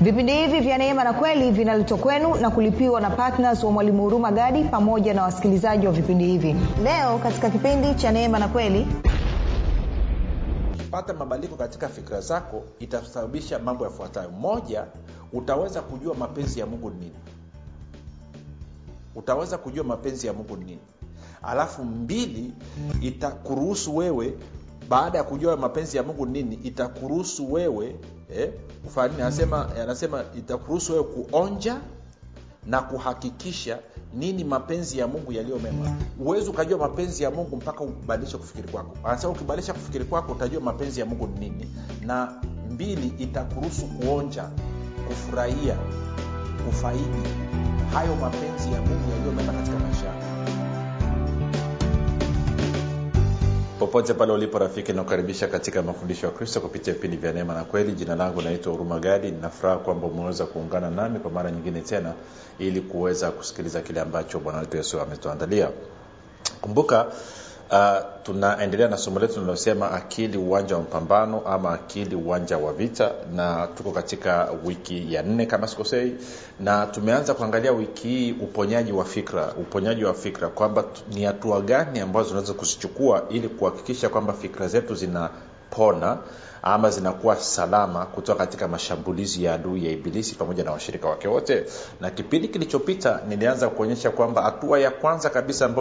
vipindi hivi vya neema na kweli vinaletwa kwenu na kulipiwa na ptns wa mwalimu huruma gadi pamoja na wasikilizaji wa vipindi hivi leo katika kipindi cha neema na kweli pata mabadiliko katika fikira zako itasababisha mambo yafuatayo moja utaweza kujua mapenzi ya mungu ni nini utaweza kujua mapenzi ya mungu ni nini alafu mbili itakuruhusu wewe baada ya kujua mapenzi ya mungu ni nini itakuruhusu wewe eh, kufanya nini anasema anasema itakuruhusu wewe kuonja na kuhakikisha nini mapenzi ya mungu yaliyo mema huwezi ukajua mapenzi ya mungu mpaka ubadilishe kufikiri kwako anasema ukibadilisha kufikiri kwako utajua mapenzi ya mungu ni nini na mbili itakuruhusu kuonja kufurahia kufaidi hayo mapenzi ya mungu yaliyo mema katika maisha yako popote pale ulipo rafiki nakukaribisha katika mafundisho ya kristo kupitia vipindi vya neema na kweli jina langu naitwa huruma gadi ninafuraha kwamba umeweza kuungana nami kwa mara nyingine tena ili kuweza kusikiliza kile ambacho bwana wetu yesu ametuandalia kumbuka uh, tunaendelea na somo letu linalosema akili uwanja wa mpambano ama akili uwanja wa vita na tuko katika wiki ya nne kama sikosei na tumeanza kuangalia wiki hii uponyaji wa fikra uponyaji wa fikra kwamba ni hatua gani ambazo tunaweza kuzichukua ili kuhakikisha kwamba fikra zetu zinapona ama zinakuwa salama kutoka katika mashambulizi ya adui ya ibilisi pamoja na washirika wake wote na kipindi kilichopita nilianza kuonyesha kwamba hatua ya kwanza kabisa